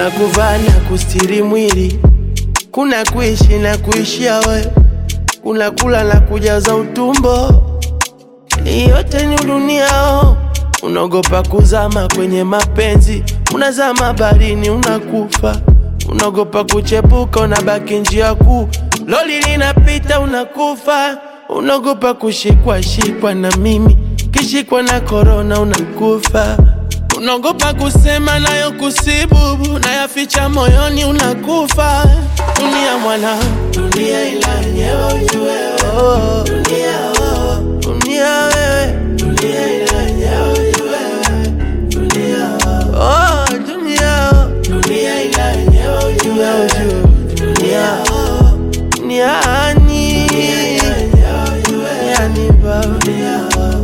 kuna kuvaa na kustiri mwili, kuna kuishi na kuishia we, kuna kula na kujaza utumbo. Hii yote ni duniao, unaogopa kuzama kwenye mapenzi, unazama baharini unakufa, unaogopa kuchepuka, unabaki njia kuu, loli linapita unakufa, unaogopa kushikwa shikwa na mimi, kishikwa na korona unakufa, unaogopa kusema nayo kusibubu, nayaficha moyoni unakufa. Dunia mwana, dunia ila yenyewe ujue, oh, dunia oh, dunia wewe, dunia ila yenyewe ujue, dunia oh, dunia oh, dunia ila yenyewe ujue, ujue, dunia oh, duniani, duniani baba, dunia oh.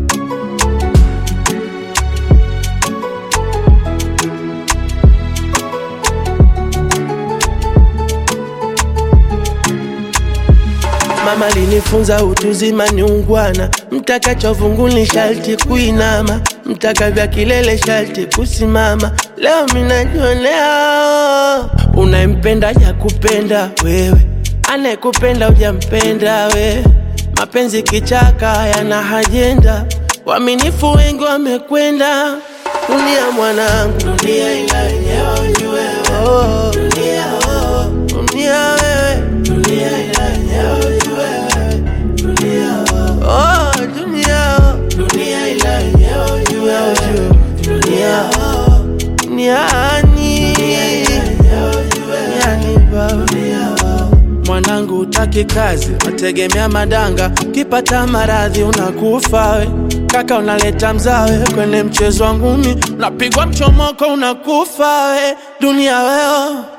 Mama linifunza utuzima ni ungwana, mtaka chovunguni sharti kuinama, mtaka vya kilele sharti kusimama. Leo minajionea unayempenda ya kupenda wewe, anayekupenda ujampenda we. Mapenzi kichaka yana hajenda, waaminifu wengi wamekwenda. Dunia mwanangu, dunia ila yenyewe ujue, oh, dunia, oh, dunia wewe, dunia ila yenyewe ujue, dunia, oh, dunia, dunia ila yenyewe ujue, ujue, dunia, oh, duniani, duniani baba, Mwanangu utaki kazi, wategemea madanga, kipata maradhi unakufa we. Kaka unaleta mzawe kwenye mchezo wa ngumi, unapigwa mchomoko unakufa we. Dunia weo